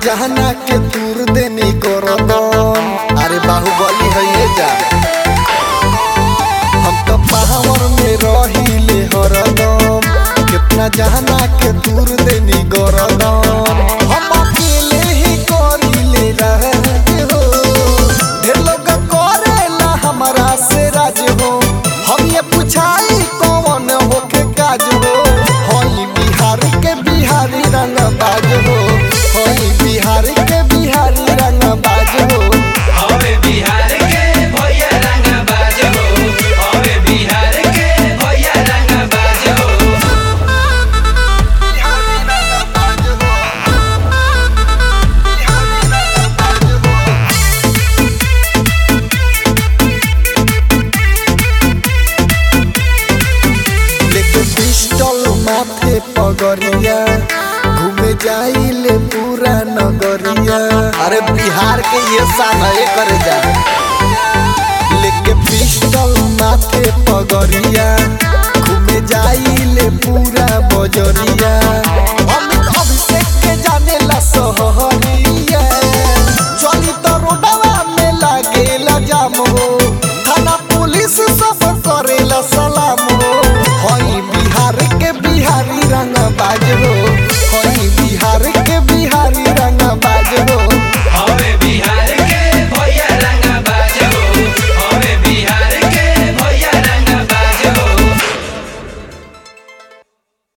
जहना के दूर देनी गरदन अरे बाहुबली है ये जा हम तो पावर में रहिले हरदम कितना जहना के दूर देनी गरदन हम अकेले ही करिले रहे हो ढेर लोग करेला हमारा से राज हो हम ये पूछाई कौन होके काज हो होई बिहार के बिहारी रंग बाज हो होई बिहार के बिहारी रंग बाज हो हवे बिहार के भैया रंग बाजो हवे बिहार के भैया रंग बाजो बिहारी रंग बाज हो बिहारी रंग बाज हो लेके पिस्टल माथे पगरिया घूमे जाइले पूरा नगरिया अरे बिहार के ये शान है करे जा लेके पिस्टल माथे पगरिया घूमे जाइले पूरा बजरिया अमित अभिषेक के जाने ला सहरिया चली तो रोडवा में लागेला जाम हो थाना पुलिस सब करेला सलाम